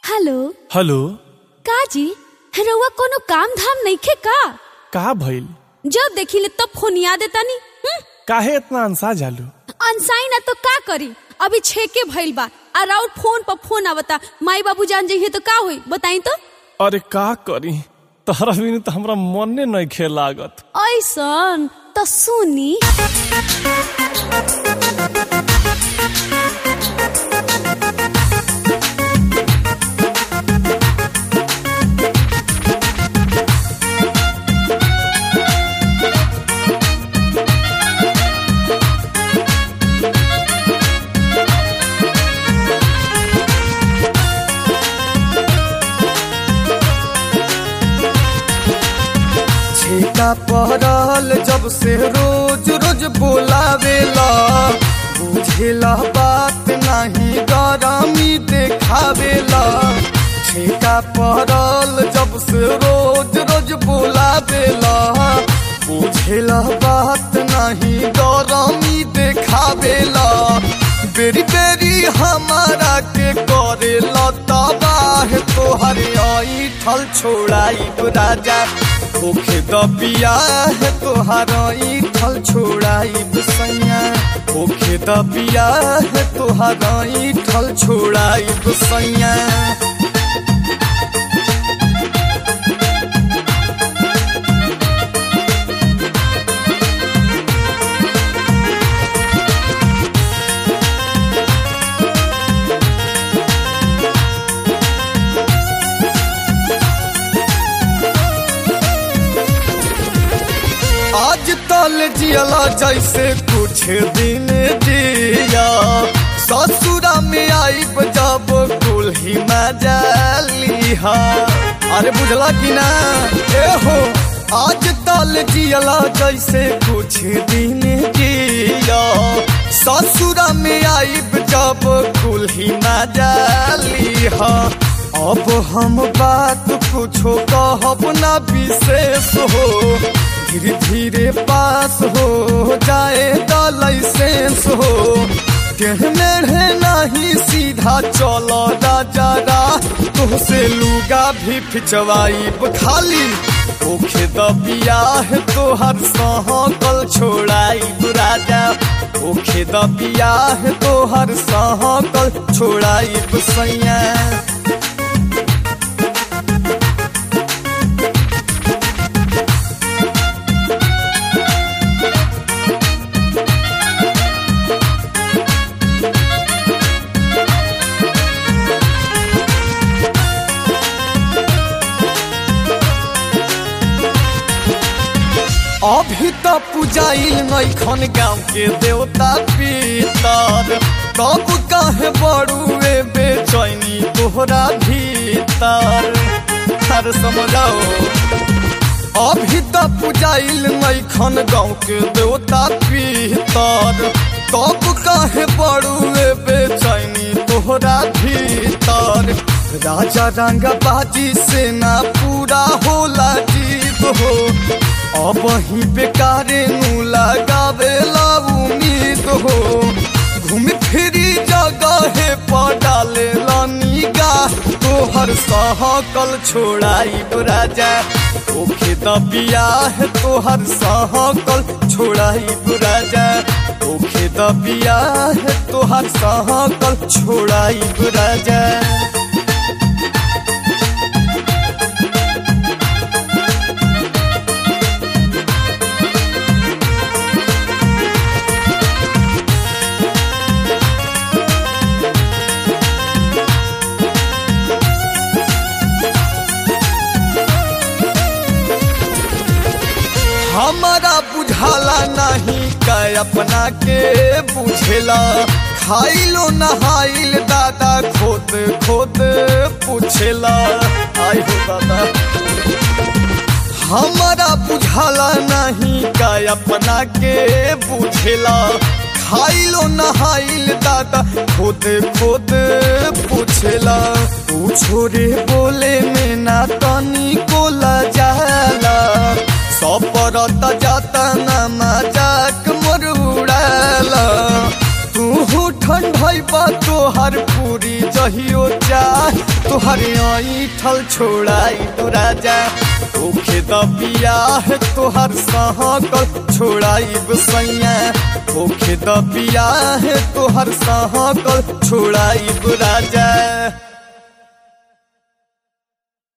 hello hello का जी रउआ कोनो काम धाम नइखे का का भइल जब देखिले तब फोन याद देतानी हम्म, काहे इतना अंसा जालू अनसाई ना तो का करी अभी छेके भइल बा आ राउर फोन पर फोन आवता माई बाबू जान जइहे तो का होई बताई तो अरे का करी तहरा बिनु त हमरा मने नहीं खे लागत ऐसन तो सुनी छीका पड़ल जब से रोज रोज बोलावेला बुझेला बात नहीं गरमी देखावेला छीका पड़ल जब से रोज रोज बोलावेला बुझेला बात नहीं गरमी देखावेला बेरी बेरी हमारा के करेला तबाह तोहर आई ठल छोड़ाई राजा होखे दबिया है तोहार ठल छोड़ाई सैया होखे दबिया है तोहार ठल छोड़ाई सैया आज तल जियला जैसे कुछ दिन जिया ससुरा में आई जब कुल्ही मजालिहा अरे बुझला कि ना ए हो आज तल जियला जैसे कुछ दिन जिया ससुरा में आई जब कुल्ही मजालिहा अब हम बात कुछो कहब ना विशेष हो धीरे धीरे पास हो जाए लाइसेंस हो कहने नहीं सीधा चलो राजा तुहसे लूगा भी फिचवाई खाली ओखे दबिया है तोहर सहकल छोड़ाई राजा ओखे दबिया है तोहर सहकल छोड़ाई सैया अभी तो पुजाइल नैखन गाँव के देवता पितर तब कहे बड़ुए बेचैनी तोहरा भीतर हर समझाओ अभी तो पुजाइल नैखन गाँव के देवता पितर तब कहे बड़ुए बेचैनी तोहरा भीतर राजा रंग बाजी से ना पूरा होला जीत हो अब ही बेकारे नु लगावेला उम्मीद हो घूम फिरी जगह पर डाले निगाह तोहर सहकल छोड़ाई राजा ओखे दबिया है तोहर सहकल छोड़ाई राजा ओखे दबिया है तोहर सहकल छोड़ाई राजा हमारा बुझाला नहीं का अपना के बुझेला खाइलो नहाइल दादा खोद खोद पूछेला आई हो दादा हमारा बुझाला नहीं का अपना के बुझेला खाइलो नहाइल दादा खोद खोद पूछेला पूछो रे बोले में ना तनी को जाला सपरत जाता ना मजाक मोर उड़ाला तू ठंड बा तोहर पूरी जहियो चाह तुहरे ऐठल छोड़ाई तो राजा ओखे द बियाह तोहर सहकल छोड़ाई सैया ओखे द बियाह तोहर सहकल छोड़ाई राजा